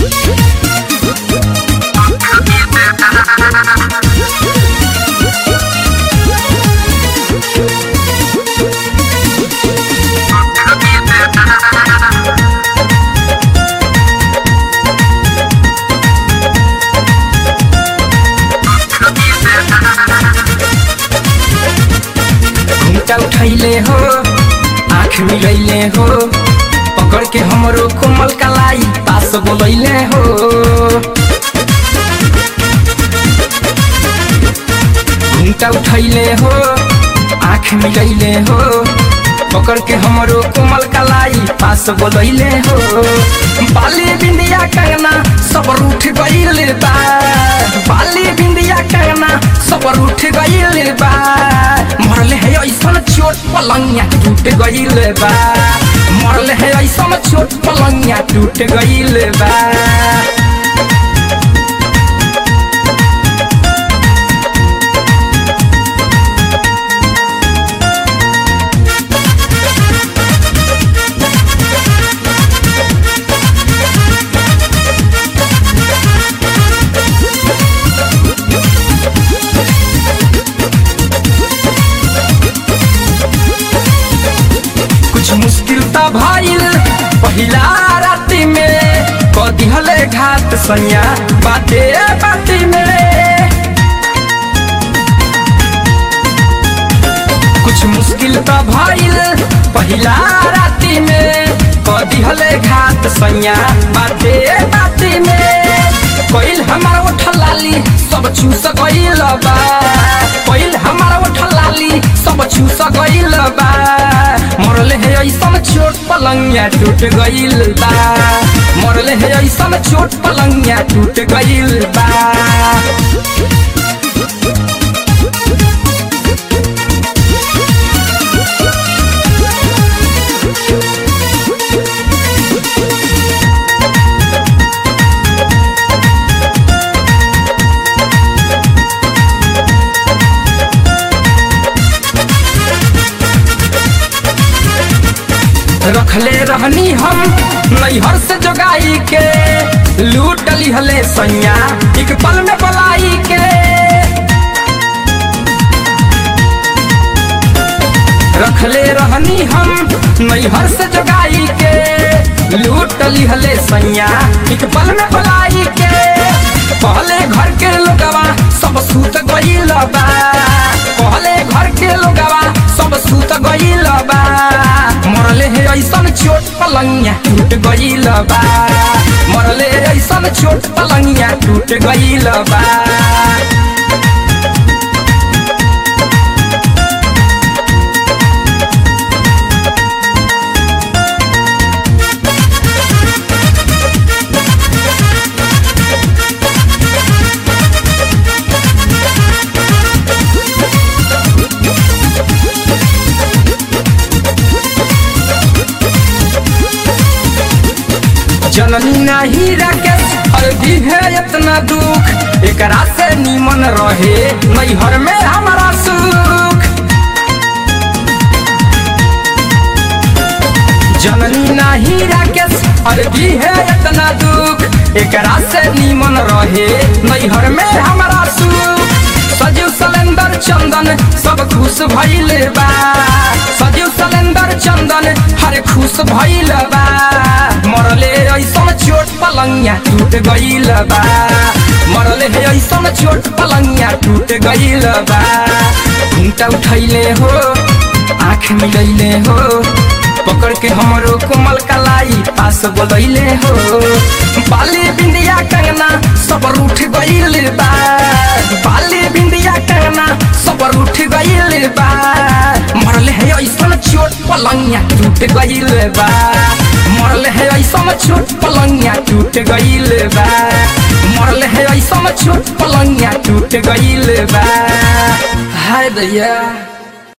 घुमटा उठैले हो आँख मिलैले हो पकड़ के हमरो कोमल कलाई पास बोलैले हो घुमटा उठैले हो आँख मिलैले हो पकड़ के हमरो कोमल कलाई पास बोलैले हो बाली बिंदिया कंगना सब रूठ गइल बा बाली बिंदिया कंगना सब रूठ गइल बा मरले है ऐसन छोट पलंगिया टूट गइल बा मरले है ऐसन छोट पलंगिया टूट गइल बा कुछ मुश्किल त भइल पहिला राति में कदी हले घाट सैया बाते बाती में कुछ मुश्किल त भइल पहिला राति में कदी हले घाट सैया बाते बाती में पहिल हमार ओठ लाली सब चूस गइल बा पहिल हमार ओठ लाली सब चूस गइल बा मरले है ऐसन छोट पलंगिया टूट गइल बा मरले है ऐसन छोट पलंगिया टूट गइल बा रखले रहनी हम नैहर से जोगाई के लूट लिहले सैया एक पल में बलाई के रखले रहनी हम नैहर से जोगाई के लूट लिहले सैया एक पल में बलाई के पहले घर के लोगवा सब सूत गइल बा पहले घर के लोगवा सब सूत गइल बा मरले है ऐसन छोट पलंगिया टूट गइल बा मरले ऐसन छोट पलंगिया टूट गइल बा जननी नहीं राकेश हर दिन है इतना दुख एकरा से नीमन रहे नैहर में हमारा सुख जननी नहीं राकेश हर दिन है इतना दुख एकरा से नीमन रहे नैहर में हमारा सुख सजीव सलेंदर चंदन सब खुश भइल बा सजीव सलेंदर चंदन हर खुश भइल बा मरले ऐसन छोट पलंगिया टूट गइल बा मरले है ऐसन छोट पलंगिया टूट गइल बा घुमटा उठैले हो आँख मिलैले हो पकड़ के हमरो कोमल कलाई पास बोलैले हो बाली बिंदिया कंगना सब रूठ गइल बा बाली बिंदिया कंगना सब रूठ गइल बा मरले है ऐसन छोट पलंगिया टूट गइल बा मरले है ऐसन छोट पलंगिया टूट गइल बा मरले है ऐसन छोट पलंगिया टूट गइल बा हाय दैया